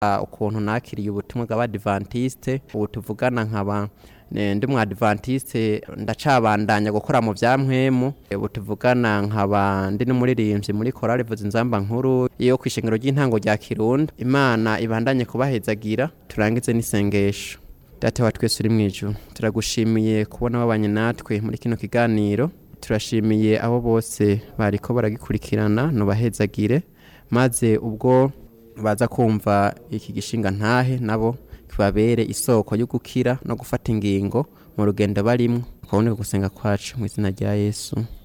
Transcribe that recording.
ukuntu nakiriye ubutumwa bw'abadivantiste ubu tuvugana nkaba eh, ndi umwadivantiste ndacabandanya gukora mu vya mpwemu ubu tuvugana nkaba ndi n'umuririmbyi muri korali vuza inzamba nkuru yo kw'ishengero ry'intango rya kirundo imana ibandanye kubahezagira turangize n'isengesho data wa twese uri mu ijuru turagushimiye kubona wabanye natwe muri kino kiganiro turashimiye abo bose bariko baragikurikirana nubahezagire maze ubwo baza kumva iki gishinga ntahe nabo kibabere isoko yo gukira no gufata ingingo mu rugendo barimwo kuboneka gusenga kwacu mu izina rya yesu